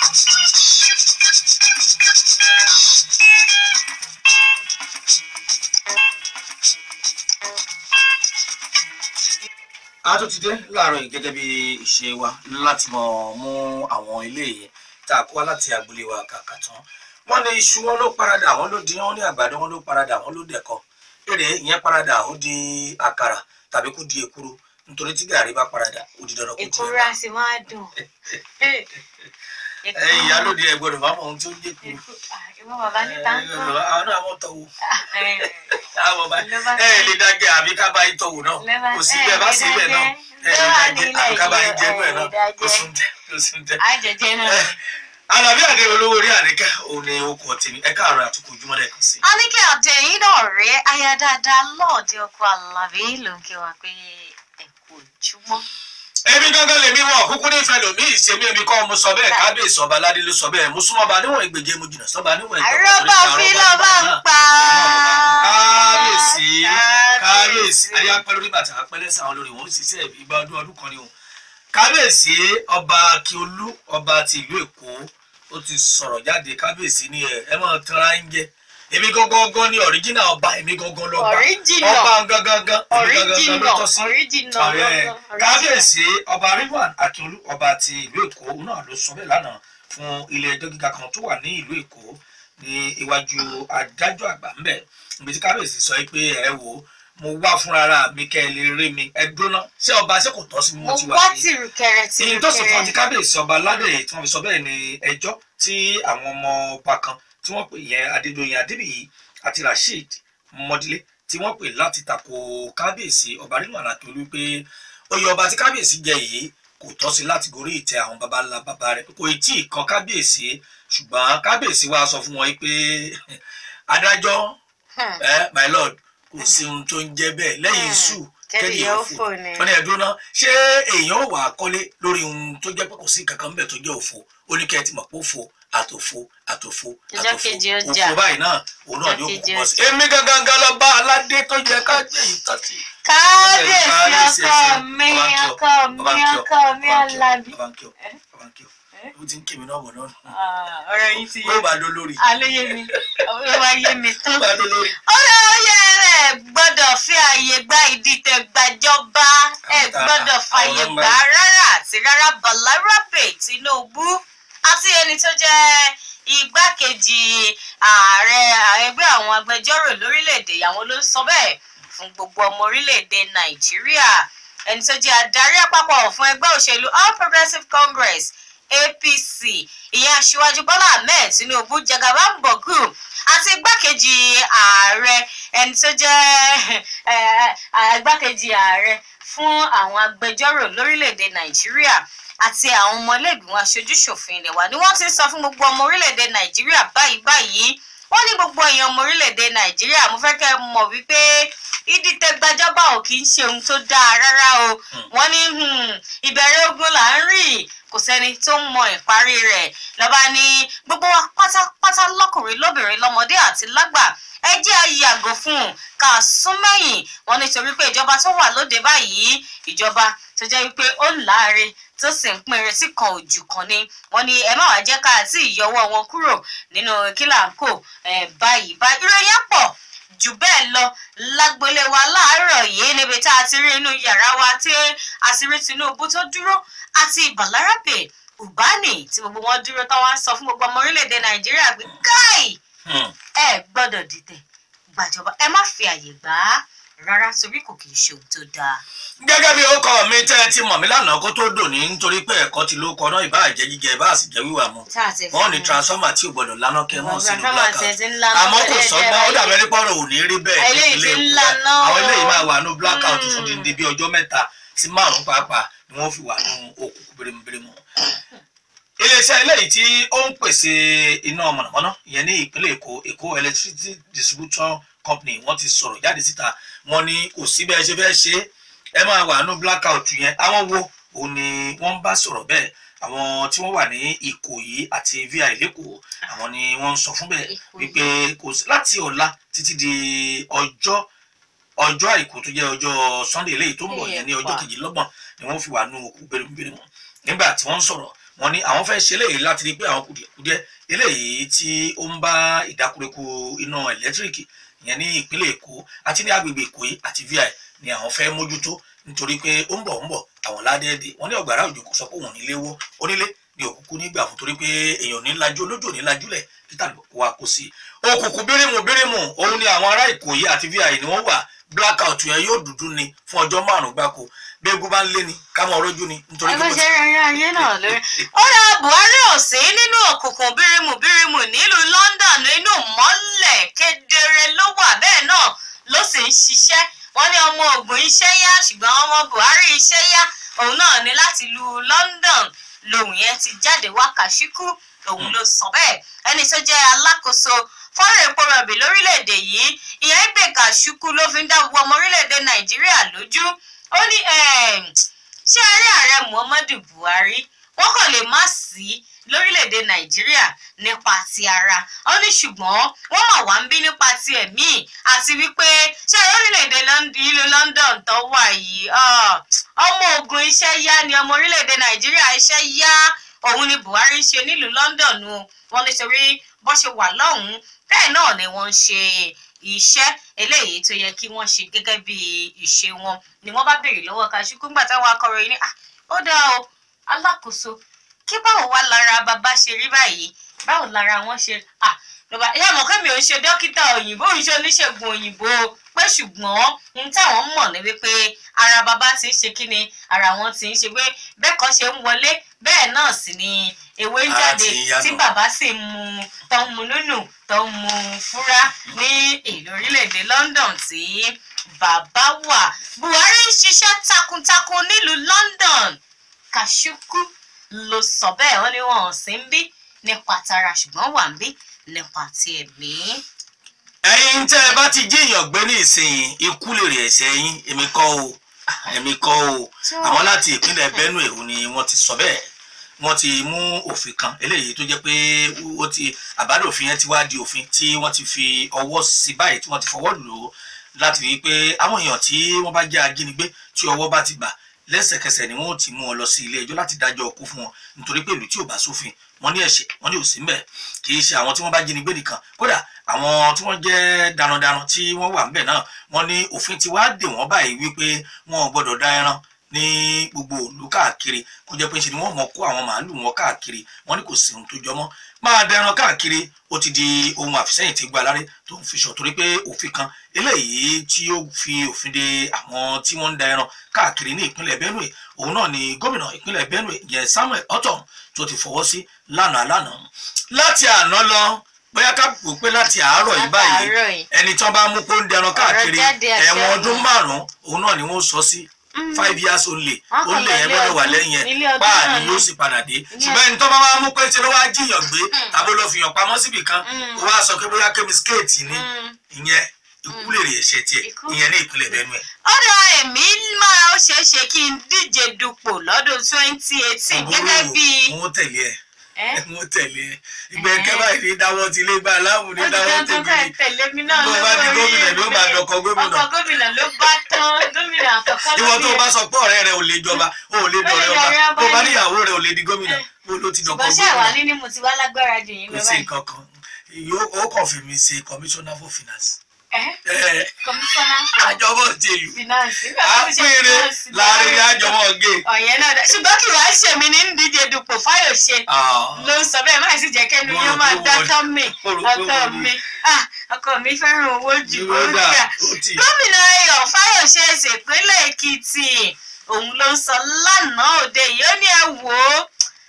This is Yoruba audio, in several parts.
a tún ti dé láàárọ̀ yìí gẹ́gẹ́ bí ìṣe wa láti mọ̀ mú àwọn ilé yìí tá a kó wá láti agboolé wa kàkà tán wọ́n ní iṣu wọn ló paradà wọ́n ló di wọ́n ní àgbàdo wọn ló paradà wọ́n ló dẹ̀kọ èrè ìyẹn paradà ó di àkàrà tàbí kó di èkuru nítorí tí gàrí bá paradà ó di dandan kó di èkúrú ẹ̀bà. á sì máa dùn. ẹ ìyálóde ẹ gbọ́dọ̀ máa mọ ohun tí ó ń jẹ kuru. ìwọ bàbá níta ń tán. àwọn náà wọ́n tọ̀wọ̀ àwọn bá ẹ ẹ lè dájẹ́ àbí ká bá yín tọ̀wọ̀ náà kò sí bẹ́ẹ̀ bá sí bẹ́ẹ̀ náà ẹ lè dájẹ́ àbí ká bá yín jẹ́ bẹ́ẹ̀ náà kò sí ń tẹ́ kò sí ń tẹ́. àjẹjẹ náà. Àlàbí àdé olówó orí àríkẹ́ òun ni okùn tèmi ẹ̀ka àrùn àtúkò ojúmọ́ lẹ́ẹ̀kan sí. a ní kí àdé yìí náà rẹ aya dáadáa lọ́ọ̀dẹ ọkọ alábí ló ń kí wa pé ẹ kú ojúmọ́. Èmi gángan lèmi wọ̀ kúkú nífẹ̀ẹ́ lòmí ìṣèmí èmi kọ́ mo sọ bẹ́ẹ̀ kábíyèsí ọba aládé ló sọ bẹ́ẹ̀ mo súnmọ́ ọba níwọ̀n ìgbèje mo jìnnà sọ́ba níwọ̀n ìgbèje. àrọ́bà fi lọ́ba ń pa. Kábíyèsí kábíyèsí ayé apẹ́ lórí bàtà apẹ́ lẹ́sẹ̀ àwọn olórí wọn ó sì ṣe ìgbà ọdún ọdún kan ni o. Kábíyèsí ọba Akiolú ọba ti ìlú Èkó ó ti sọ̀rọ̀ jáde kábíyèsí ní ẹ ẹ máa tanra ń jẹ èmi gangan ní ọ̀ríjìnà ọba èmi gangan lọ́ba Original. ọba gangan èmi gangan ló tọ́ sí original ààrẹ kábíyèsí ọba ridwan akiolu ọba ti ìlú èkó náà ló sọ bẹ́ẹ̀ lánàá fún ilé ẹjọ́ gíga kan tó wà ní ìlú èkó ní iwájú adájọ́ àgbà ńbẹ̀ ibi tí kábíyèsí sọ pé ẹ wò ó mo wá fúnra mi kẹ́ ẹ lè rí mi ẹ dúná ṣé ọba ṣé kò tọ́ sí mi mo mo ti wá wà sí tìrùkẹrẹ ìyìn tó sì fún ti tìrùkẹrẹ. kábíyèsí ọba aládé tí wọ́n fi sọ bẹ́ẹ̀ ni ẹjọ́ tí àwọn ọmọ ọba kan tí wọ́n pè yẹn adédọ̀yìn adébíyì àti rasheed mọdílé tí wọ́n pè láti tako kábíyèsí ọba nínú àlàkìlú pé oyè ọba tí kábíyèsí jẹ yìí kò tọ́ sí láti gorí ìtẹ́ àwọn baba ńlá baba rẹ̀ kò tí ì kan kábíyèsí ṣùgbọ́n kábíyèsí wa sọ fún wọn pé adájọ́ Hmm. ẹ my lord kò sí ohun tó ń jẹ́ bẹ́ẹ̀ lẹ́yìn sùn kẹ́ni yóò fò ni. wọ́n ní ẹ̀dùn náà ṣé èèyàn ò wà kọ́lé lórí ohun tó jẹ́ pé kò sí kankan bẹ́ẹ̀ tó jẹ́ òfo ó ní kẹ́ ẹ ti mọ̀ pé òfo àtòfo àtòfo Ìjọ́ àtòfo kejì ó jà. òfo báyìí náà òun náà ni ó Ìjọ́ kò kejì bọ́ ó sí. jà. èmi gangan gan lọ bá aládé tó yẹ ká jẹ́ ìtọ́sí. kábíyèsí ọkọ mi ọkọ mi ọkọ mi alábí. ó ti ń kí mi náà bọ̀ náà. ọ̀rọ̀ yìí ti ó bá dó lórí. aléyé mi ó wá yé mi ó tán. bá dó lórí. ọ̀rọ̀ oyè rẹ̀ gbọ́dọ̀ fi àyè gba ìdìtẹ̀ gbàjọba ẹ̀ gbọ́dọ̀ fàyè Àwọn gbà rárá àti rárá Balarabe Tinubu àti ẹni tó jẹ́ igbákejì ààrẹ ẹgbẹ́ àwọn agbẹjọ́rò lórílẹ̀‐èdè àwọn ló ń sọ bẹ́ẹ̀ fún gbogbo ọmọ orílẹ̀‐èdè Nàìjíríà ẹni tó jẹ́ adarí àpapọ̀ fún ẹgbẹ́ òṣèlú All Progressives Congress APC ìyẹn aṣíwájú Bọ́lá Ahmed Tinubu jagabambogu àti igbákejì ààrẹ ẹni tó jẹ́ eh, eh, igbákejì ààrẹ fún àwọn agbẹjọ́rò lórílẹ̀‐èdè Nàìjíríà àti àwọn ọmọlẹ́gbìmọ̀ aṣojúṣòfin ilẹ̀ wa ni wọ́n ti ń sọ fún gbogbo ọmọ orílẹ̀‐èdè Nàìjíríà báyìí báyìí wọ́n ní gbogbo èèyàn ọmọ orílẹ̀‐èdè Nàìjíríà mo fẹ́ kẹ́ ẹ mọ̀ wípé ìdìtẹ̀gbàjọba ò kì í ṣe ohun tó dáa rárá o wọ́n ní hmm, ìbẹ̀rẹ̀ ogun là ń rí kò sẹ́ni tó ń mọ ìparí rẹ̀ lọ́ba ní gbogbo wa pátápátá lọ́kùnrin lóbìnrin lọ́mọdé àti lágbà ẹ jẹ́ a yàgò fún un ká sún mẹ́yìn wọn nítorí pé ìjọba tó wà lóde báyìí ìjọba tó jẹ́ wípé ó ń láre tó sì ń pín retí kan ojú kan ni wọ́n ní ẹ má wàá jẹ́ ká àti ìyọwọ́ wọn kúrò nínú kílàńkò báyìí báyìí ìròyìn á pọ̀ jù bẹ́ẹ̀ lọ lágbolé wa láàárọ̀ yìí níbi tá a ti rí inú yàrá wa tí a ti rí Tinubu tó dúró àti Balarabe Ubani tí gbogbo wọn dúró tán wá ń sọ fún gbogbo ọmọ orílẹ̀-èdè Nàìjíríà pé káì ẹ gbọ́dọ̀ dìtẹ̀ gbàjọba ẹ má fi àyè gbà á rárá torí kò kì í ṣe ohun tó dáa. gẹ́gẹ́ bí ó kọ́ mi tẹ́ ẹ ti mọ̀ mí lánàá kó tó dòní nítorí pé ẹ̀kọ́ ti ló kọ́ náà ìbá jẹ́ jíjẹ ìbá sì jẹ́ wíwà mu wọ́n ní transformer tí ò gbọ́dọ̀ lánàá kẹ́ mọ́ sínú blackout àmọ́ kò sọ́gbọ́n ó dàbí ẹni pọ́nrọ̀ ò ní rí bẹ́ẹ̀ Eléyìí nípínlẹ̀ ti ń Èkó laná. àwọn eléyìí máa wà ní blackout Mm. fún dídí bí ọjọ́ mẹ́ta sí márùn-ún pàápàá ni wọ́n fi wà ní òkùnkùn birimubirimu iléeṣẹ́ eléyìí tí ó ń pèsè iná mọ̀nàmọ́ná ìyẹn ní ìpínlẹ̀ Èkó Èkó Electricity Distribution Company wọ́n ti sọ̀rọ̀ jáde síta wọ́n ní kò sí bẹ́ẹ̀ ṣe fẹ́ ṣe é ẹ máa wà ní blackout yẹn àwọn wo òun ni wọ́n ń bá sọ̀rọ̀ bẹ́ẹ̀ àwọn tí wọ́n wà ní Ìkòyí àti vi lẹ́kọ̀ọ́ àwọn ni wọ́n ń sọ fún bẹ́ẹ̀ Ìkòyí. wípé kò sí láti ọ̀la títí di ọjọ́ ọjọ́ àìkú tó jẹ́ ọjọ́ Sunday eléyìí tó ń bọ̀ yẹn ní ọjọ́ Èèpà. kejìlélọ́gbọ̀n ni wọ́n fi wà nù òkú bẹ́rẹ̀bẹ́rẹ̀ wọn nígbà tí wọ́n ń sọ̀rọ̀ wọ́n ní àwọn fẹ́ ṣe eléyìí láti rí pé àwọn kùdìẹ̀kudiẹ eléyìí tí ó ń bá ìdákúrekú iná ẹ̀lẹ́tíríkì ìyẹn ní ìpínlẹ̀ èkó àti ní agbègbè èkó yìí àti vi ni àwọn fẹ́ mójútó nítorí pé ó ń bọ̀ ń bọ̀ àwọn ládẹ́ẹ̀dẹ̀ wọ́n ní ọ̀gbàrá òjò kò sọ pé òun nílé wó onílé ní òkùnkùn nígbà fún torí pé èèyàn ní lajú olójó ní lajúlẹ̀ títà kó wa kó sí i òkùnkùn bírímù bírímù òun ni àwọn ará ìkòyí àti vi ni wọ́n wà blackout yẹn yóò dúdú ni fún ọjọ́ márùn-ún gbáko bí egun bá ń lé ni ká mọ ọrọ́jú ni nítorí ẹgbẹ́ ṣe rẹ̀ ayé náà lórí. ó ra buhari ò sí nínú òkùnkùn bírímù bírímù nílùú london inú mọ́lẹ̀ kedere ló wà bẹ́ẹ̀ náà ló sì ń ṣiṣẹ́ wọ́n ní ọmọ ogun iṣẹ́ yá ṣùgbọ́n ọmọ buhari iṣẹ́ yá òun náà ní láti lu london lòun yẹn ti jáde wá kàṣíkú òun ló sọ bẹ́ẹ̀ ẹni tó jẹ́ alákòóso fọ́nrán epo rọ̀bì lórílẹ̀‐èdè yìí ìyẹn gbé kàṣíkú ló fi ń dá gbogbo ọmọ orílẹ̀‐èdè nàìjíríà lójú ó ní ṣé ààrẹ ààrẹ muhammadu buhari wọn kàn lè má sí lórílẹ̀‐èdè nàìjíríà nípa ti ara ó ní ṣùgbọ́n wọ́n mà wá ń bí nípa ti ẹ̀mí àti wípé ṣé lórílẹ̀‐èdè ìlú london tó wà yìí ọmọ ogun iṣẹ́ yá ni ọmọ orílẹ̀‐èdè nàìjíríà iṣẹ́ yá òun ni buhari ń ṣe nílùú london o wọn nítorí bó ṣe wà lọ́hùn-ún bẹ́ẹ̀ náà ni wọ́n ń ṣe iṣẹ́ eléyìí tó yẹ kí wọ́n ṣe gẹ́gẹ́ bí ìṣe wọn ni wọ́n bá béèrè lọ́wọ́ Kashikú ńgbà táwọn akọ̀ròyìn ní à ó dáa o alákòóso kí báwo wá lára bàbá ṣe rí báyìí báwo lára wọn ṣe à lọ́ba ìyá àmọ́ kẹ́mi ò ń ṣe dókítà òyìnbó ò ń ṣe oníṣègùn òyìnbó pé ṣùgbọ́n n táwọn mọ̀ ní wípé ara bàbá ti ń ṣe kí ni ara wọn ti ń ṣe pé bẹ́ẹ̀ kan ṣe ń wọlé bẹ́ẹ̀ náà sì ni ewé ń jáde tí bàbá sì ń mu tó ń mu nínú tó ń mu fúrá ní ìlú orílẹ̀-èdè London tí bàbá wà Buhari ń ṣiṣẹ́ takuntakun nílùú London Kashikú ló sọ bẹ́ẹ̀ wọ́n ní wọn ò sí ń bí nípa tara ṣùgbọ́n wà ń bí nípa ti ẹ̀mí. ẹ̀yin tẹ́ ẹ bá ti jíyàn gbé ní ìsìn ikú lè rè ẹ̀ṣẹ̀ yín èmi kọ́ o èmi kọ́ o àwọn láti ìpínlẹ̀ Benue òun ni wọ́n ti sọ bẹ́ẹ̀ wọ́n ti mú òfin kan eléyìí tó jẹ́ pé ó ti àbádòfin yẹn ti wá di òfin tí wọ́n ti fi ọwọ́ sí báyìí tí wọ́n ti fọwọ́ lò ó láti rí i pé àwọn èèyàn tí wọ́n bá jẹ́ ajínigbé tí ọwọ́ bá ti bà lẹ́sẹ̀kẹsẹ̀ ni wọ́n ti mú wọn lọ sí ilé ẹjọ́ láti dájọ́ ọkú fún wọn nítorí pé ìlú tí ò bá sófin wọ́n ní ẹ̀ṣẹ̀ wọ́n ní òsì ńbẹ̀ kì í ṣe àwọn tí wọ́n bá jínigbé nìkan kódà àwọn tí wọ́n jẹ́ darandaran tí wọ́n wà ńbẹ̀ náà wọ́n ní òfin ti wá dè wọ́n báyìí wípé wọn ò gbọ́dọ̀ dá ẹran ní gbogbo ìlú káàkiri kó jẹ́ pé ṣe ni wọ́n mọ̀ kó àwọn màálù wọn káàkiri wọ́n ní kò sí ohun tó jọmọ́ máa dẹran káàkiri ó ti di ohun àfisẹ́yìn tí gba aláré tó ń fi sọ torí pé òfin kan eléyìí tí ó fi òfin de àwọn tí wọ́n ń da ẹran káàkiri ní ìpínlẹ̀ Benue òun náà ni gómìnà ìpínlẹ̀ Benue yẹn Samuel Ortom tó ti fọwọ́ sí lánàá lánàá láti àná lọ bóyá ká pò pé láti àárọ̀ yìí báyìí ẹni tí wọ́n bá mú kó ń dẹran káàkiri ẹ̀wọ̀n ọdún márùn-ún òun náà ni wọ́n sọ sí five years only only yẹn gbọ́dọ̀ wà lẹ́yìn yẹn páà ni yóò sì padà dé ṣùgbọ́n ẹni tó bá wá mú pé tí ló wá jiyàn gbé tàbí ló fi hàn pamọ́ síbì kan ó wá sọ pé bóyá kémisikẹ́ẹ̀tì ni ìyẹn ikú lè rí ẹ̀ṣẹ̀ tiẹ̀ ìyẹn ní ìpínlẹ̀ Benue. ọ̀dọ̀ èmi máa ó ṣeé ṣe kí n díje dupò lọ́dún twenty eighteen gẹ́gẹ́ bí. mo tẹ̀lé ẹ mo tẹ̀lé ẹ ìgbẹ́ kẹ́bà ní dáwọ́ ti lé gbà láwùn ní dáwọ́ tẹ̀lé mi náà ló bá di gómìnà ló bá dọkọ gómìnà ọkọ gómìnà ló bá tán gómìnà àkọ́kọ́ ìwọ tó bá sọ pé ọ̀rẹ́ rẹ ò lè jọba ó lè dọ̀rẹ́ ọba tó bá níyàwó rẹ ò lè di gómìnà ó ló ti dọkọ ṣùgbọ́n ṣé àwa ní ni mo ti wá lágbára jù yín kò lọ sí báyìí. nǹkan kan yóò ó kàn fi mi ṣe commissioner for finance. commissioner for àjọmọ̀ tèlú finance. àpèrè láàrin àjọmọ̀ gé. ọ̀yẹ́ náà dá ṣùgbọ́n kí wàá ṣèmi ní ń díje dupò Fáyọ̀ṣe ló ń sọ bẹ́ẹ̀ máa sì jẹ́ kẹ́nu yóò máa dá tọ́ mi ọkọ mi ah ọkọ mi fẹ́ràn owó jù ó gbà gómìnà Ayọ̀ Fáyọ̀ṣe ṣèpínlẹ̀ Èkìtì òun ló ń sọ lánàá òde yìí ó ní ẹ wò ó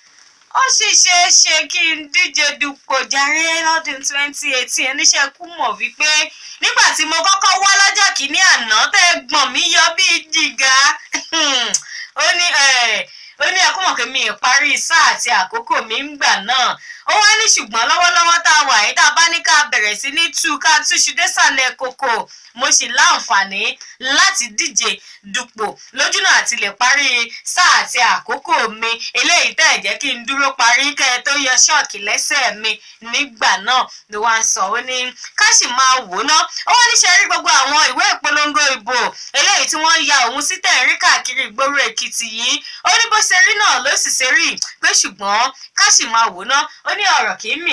ó sì ṣeé ṣe kí n díje dupò jàre lọ́dún twenty eighteen oníṣẹ́ kú mọ̀ wípé nígbà tí mo kọ́kọ́ wá lọ́jọ́ kìíní àná tẹ́ gbọ̀n mí yọ bíi jìgá ó ní ó ní ẹkún mọ̀ pé mi ì parí sáà àti àkókò mi ń gbà náà ó ó wá ní ṣùgbọ́n lọ́wọ́lọ́wọ́ tá a wà yìí tá a bá ní ká bẹ̀rẹ̀ sí ní tú ká túṣu désàlẹ̀ kòkò mo sì láǹfààní láti díje dupò lójúnà àti lè parí sáà àti àkókò mi eléyìí tẹ̀ jẹ́ kí n dúró parí kẹ́ ẹ tó yọ ṣọ́ọ̀kì lẹ́sẹ̀ mi nígbà náà ló wá ń sọ ó ní ká sì máa wò ó ná ó wá níṣẹ́ rí gbogbo àwọn ìwé ìpolongo ìbò eléyìí tí wọ́n ya òun sí tẹ̀rín káàkiri ìgboro èkìtì yìí ó ní bó ṣe rí náà ló sì ṣe rí pé ṣùgbọ́n ká sì máa wò ó ná ó ní ọ̀rọ̀ kì í mì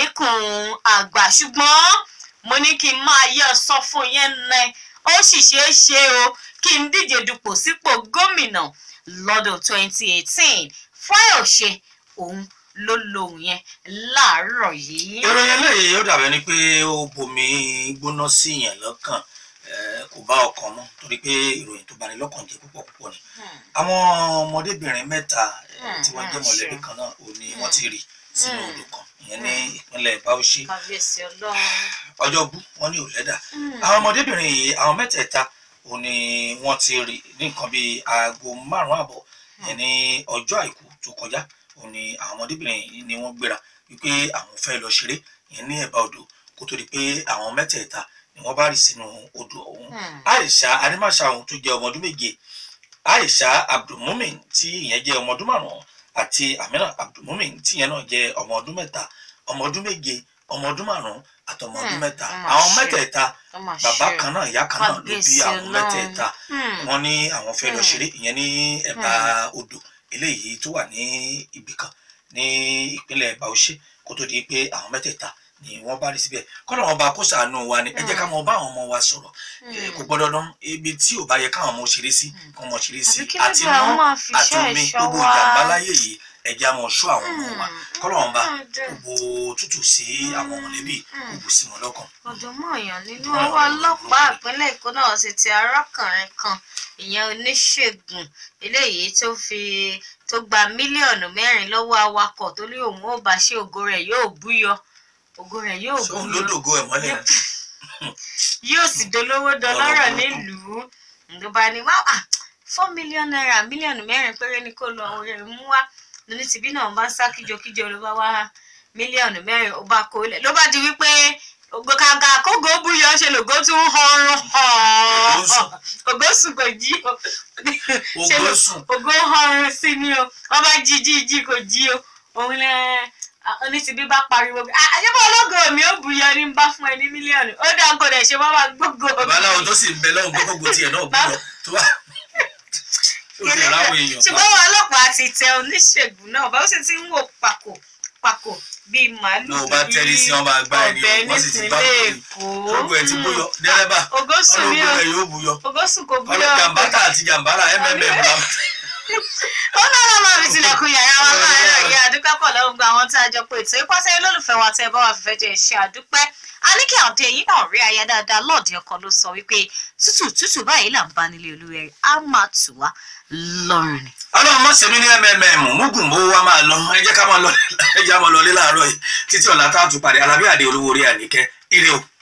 níkùn àgbà ṣùgbọ́n mo ní kí n máa yẹ sọ fún yẹn nẹ ó sì ṣeé ṣe o kí n díje dupò sípò gómìnà lọ́dún 2018 Fáyọ̀ṣe òun ló lóhùn yẹn láàárọ̀ yìí. ìròyìn eléyìí ó dàbẹ̀ ni pé ó bomi gbóná sí yẹn lọ́kàn eh, kò bá ọkàn mọ́ torí pé ìròyìn tó bani lọ́kàn jẹ́ púpọ̀ púpọ̀ ni Hmm. àwọn ọmọdébìnrin mẹ́ta eh, Hmm, tí wọ́n jẹ́ hmm, mọ̀lẹ́bí sure. kan náà ò ní wọ́n ti rì sínú Hmm. odò kan ìyẹn ní ìpínlẹ̀ Bauchi kábíyèsí ọlọ́run. ọjọ́bú wọ́n ní òlẹ́dà Hmm. àwọn ọmọdébìnrin yìí àwọn mẹ́tẹ̀ẹ̀ta ò ní wọ́n ti rì ní nǹkan bíi aago márùn-ún àbọ̀ ìyẹn ní ọjọ́ àìkú tó kọjá ò ní àwọn ọmọdébìnrin yìí ni wọ́n gbéra wípé àwọn fẹ́ lọ ṣeré ìyẹn ní ẹ̀bá odò kó tó di pé àwọn mẹ́tẹ̀ẹ̀ta ni wọ́n bá rì sínú odò ọ̀hún Hmm. Aisha Animashaun tó jẹ́ ọmọ ọdún méje Aisha Abdulmumin tí ìyẹn jẹ́ ọmọ ọdún márùn-ún àti Amina Abdulmumin tí ìyẹn náà jẹ́ ọmọ ọdún mẹ́ta ọmọ ọdún méje ọmọ ọdún márùn-ún àtọmọ ọdún Hmm, mẹ́ta ó mà àwọn ṣe. mẹ́tẹ̀ẹ̀ta ó mà bàbá ṣe. kan náà ìyá kan náà ló bí Kábíyèsí àwọn Ọlọ́run. mẹ́tẹ̀ẹ̀ta Hmm. wọ́n ní àwọn fẹ́ lọ Hmm. ṣeré ìyẹn ní ẹ̀bá odò eléyìí tó wà ní ibì kan ní ìpínlẹ̀ Bauchi kó tó di pé àwọn mẹ́tẹ̀ẹ̀ta ni wọ́n bá rí síbẹ̀ kọ́nà wọn bá kó ṣàánú wa ni ẹ jẹ́ ká mọ bá àwọn ọmọ wa sọ̀rọ̀ Eh, kò gbọ́dọ̀ dán ibi tí ò bá yẹ káwọn ọmọ ṣeré sí kí wọ́n mọ ṣeré sí àbí kí àti ló dé àwọn iná máa fi àti iṣẹ́ omi ẹ̀ṣọ́ gbogbo wa. ìjàmbá láyé yìí ẹ jẹ́ á mọ ṣọ́ àwọn ọmọ wa Hmm. kọ́nà wọn bá Hmm. gbogbo tútù sí àwọn mọ̀lẹ́bí Hmm. gbogbo sí wọn lọ́kàn. ọ̀dùnmọ̀yàn nínú Ọ̀dùnmọ̀yàn ọwọ́ nínú ọlọ́pàá ọwọ́. ìpínlẹ̀ èkó náà sì ti arákùnrin kan ìyẹn oníṣègùn eléyìí tó fi tó gba mílíọ̀nù mẹ́rin lọ́wọ́ awakọ̀ tó ní òun ó bá ṣe ògo rẹ̀ yóò búyọ ògo rẹ̀ yóò sóun búyọ ló dògo ẹ̀ mọ́lẹ̀ ni. yóò sì dolówó dọlọ́rọ̀ Ọ̀rọ̀ burúkú. nílùú ló bá ní wá four million naira mílíọ̀nù mẹ́rin péré ni kò lọ orí mú wá lóní tìbí náà bá ń sá kíjokíjo ló bá wá mílíọ̀nù mẹ́rin ó bá kó lẹ̀ ló bá di wípé ògbókàgà kógó búyọ ṣe lògó tún họrùn Ògósùn. ògósùn kò jí o ṣe ló- Ògósùn. ògó họrùn sí ni o wọn bá jí jí jí kò jí o òun lẹ oní tìbí bá pariwo àyẹ̀bọ̀ ológo mi ò búyọ ní bá fún ẹ ní mílíọ̀nù ó dá kó dẹ̀ ṣe wọ́n máa gbógo babaláwo tó sì ń bẹ lọ́hùn gbogbo tiẹ̀ náà gbúdọ̀ tó wà ó ti ráwọ̀ èèyàn ṣùgbọ́n wọn ọlọ́pàá ti tẹ oníṣègùn náà bá ó sì ti ń wò pàkó pàkó bíi màálù ló bá tẹ́rí sí wọn bá gbá ẹni ọ̀bẹ wọ́n sì ti bá nípínlẹ̀ kiri èkó gbogbo ẹ̀ ti bóyọ dẹ́rẹ́bà ogósùn ní ọlọ́gbọ́n rẹ̀ yóò bóyọ ogósùn kò búyọ ọlọ́ jàmbátà àti jàmbára mmm la ó náà lọ́ máa fi tilẹ̀kùn yàrá wa láàárọ̀ yìí àdúpẹ́ pọ̀ lọ́wọ́ gba àwọn tá a jọ pé ètò ìpàṣẹ olólùfẹ́ wa tẹ́ ẹ bá wà fífẹ́ jẹ́ ṣe àdúpẹ́ a ní kí àdé yìí náà rí aya dáadáa lọ́ọ̀dì ọkọ ló sọ wípé tútù tútù báyìí là ń bá nílé olúwẹ̀rí á máa tù wá lọ́rùn ni. ọlọ́run mọ̀ sẹ́mi ní mmm mugun bó wa máa lọ ẹ jẹ́ ká máa lọ ẹ jẹ́ á máa lọ lé láàárọ̀ yìí títí ọ̀la tá a tún pàdé alábí àdé olówó orí àníkẹ́ ire o.